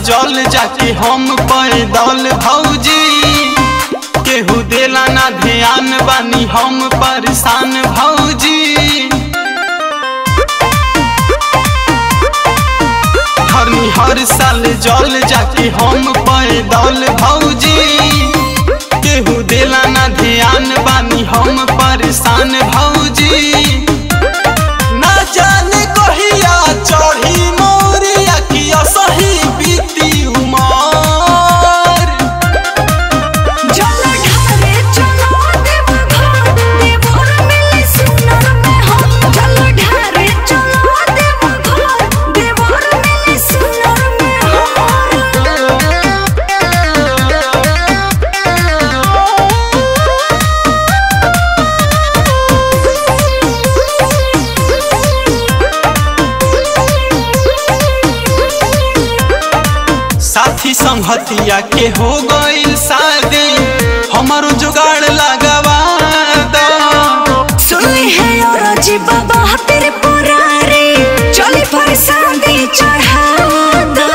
जल जाके हम पैदल भौजी केहू देला ना ध्यान बानी हम परेशान भौजी हरनी हर साल जल जाके हम पैदल भौजी केहू देला ना ध्यान बानी हम परेशान भौजी ना जाने कहिया चढ़ी मोरिया कि असही बीती उमर जल ढारे चलो देव घर देवर मिले सुनर में हम जल ढारे चलो देव घर देवर मिले सुनर में साथी संगतिया के हो गइल शादी हमारो जुगाड़ लगवा दो सुनी है और जी बाबा तेरे पुरारे चली फरसादी चढ़ा दो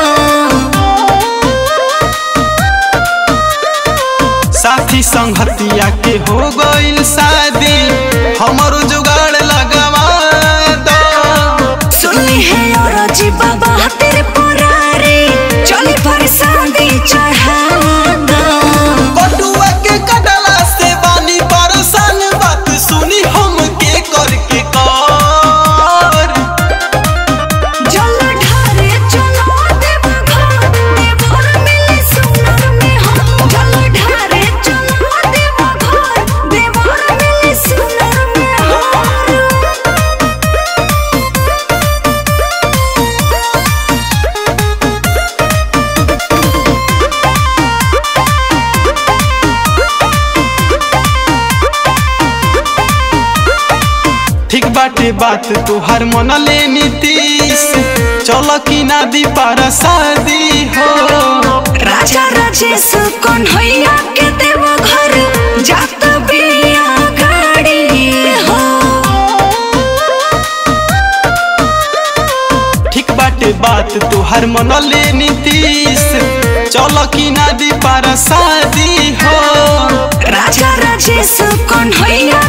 साथी संगतिया के हो गइल शादी हमारो जुगाड़ लगवा दो सुनी है और जी बाबा तेरे पुरारे चली फरसादी चढ़ा दो बटुआ के कटला से बानी परेशान बात सुनी हम के करके कर जल ढारे चलो देव घर देवर मिले सुनर में हम जल ढारे चलो देव घर देवर मिले सुनर में हम ठीक बाटे बात तुहार मन ले नीतीश चल की नदी पर शादी हो राजा राजेश कौन हैया के देव घर जात बिया गाड़ी हो ठीक बाटे बात तुहार मन ले नीतीश चल की नदी पर शादी हो राजा राजेश कौन हैया